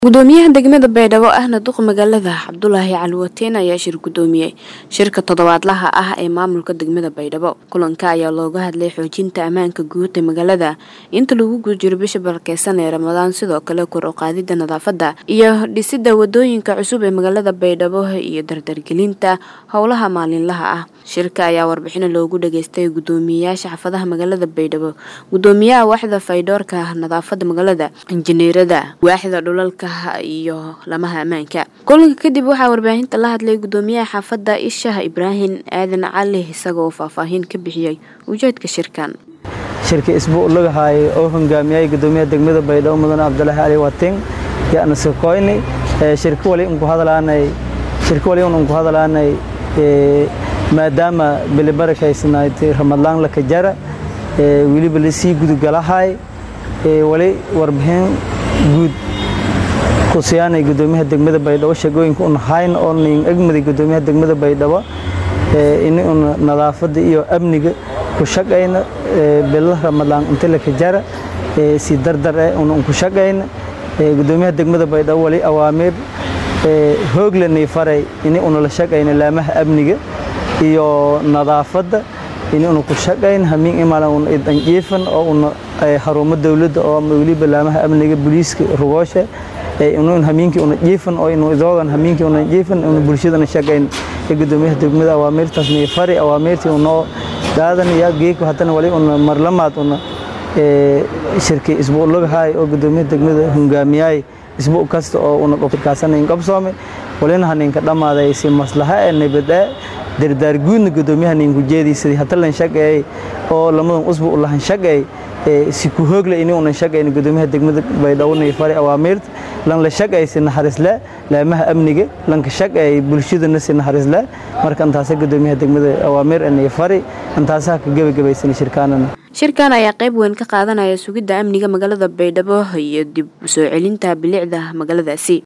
gudoomiyaha degmada baydhabo ahna duq magaalada cabdulaahi cali wateen ayaa shir gudoomiyey shirka toddobaadlaha ah ee maamulka degmada baydhabo kulanka ayaa looga hadlay xoojinta ammaanka guud ee magaalada inta lagu guda jiro bisha balkeysan ee ramadaan sidoo kale kor u qaadida nadaafada iyo dhisida wadooyinka cusub ee magaalada baydhabo iyo dardargelinta howlaha maalinlaha ah shirka ayaa warbixino loogu dhageystay gudoomiyeyaasha xaafadaha magaalada baydhabo gudoomiyaha waaxda faydoorka nadaafada magaalada injineerada waaxda dhulalka iyo lamaha ammaanka kulanka kadib waxaa warbaahinta la hadlay gudoomiyaha xaafadda ishaah ibraahim aadan cali isagoo faahfaahin ka bixiyey ujeedka shirkan shirka isbuu lagahay oo hogaamiyay gudoomiyaha degmada baydhabo mudane cabdulaahi cali wating yaana sokoyni shirka wali unku hadalaanay shirka wali unku hadalaanay maadaama bilibarakaysnayd ramadaan la kajara weliba lasii gudugalahay wali warbixin guud kusiyaanay gudoomiyaha degmada baydhabo shaqooyinka un hayn oo nin egmaday gudoomiyaha degmada baydhabo ini un nadaafada iyo amniga ku shaqayna bila ramadaan inta la kajara si dardar eh un ku shaqayna gudoomiyaha degmada baydhabo wali awaamiir hooglanay faray ini una la shaqayna laamaha amniga iyo nadaafada ini una ku shaqayn hamiin imaala un idanjiifan oo una xarumo dowladda oo weliba laamaha amniga booliiska rugoosha inuun hamiinkii una jiifan oo inu idoogan hamiinkii una jiifan una bulshadana shaqayn ee gudoomiyaha degmada awaamiirtaas nii fari awaamiirtii unoo daadan yaa geeko haddana wali una marlamaad una shirkii isbuu lagahay oo gudoomiyaha degmada hungaamiyaay isbuu kasta oo una qofkaasanayn qabsoome walina haninka dhammaaday si maslaha ee nabadee dardaar guudna gudoomiyaha ninku jeediisadii hatalan shaqeey oo lamadan usbu lahan shaqeey si ku hoogle ini unan shaqayn gudoomiyaha degmada baydhabo nii fari awaamiirta lan la shaqay si naxariisle laamaha amniga lanka shaqay bulshadana si naxariisle marka intaasa gudoomiyaha degmada awaamiir nii fari intaasaha ka gebagabaysan shirkaanana shirkan ayaa qayb weyn ka qaadanaya sugidda amniga magaalada baydhabo iyo dib u soo celinta bilicda magaaladaasi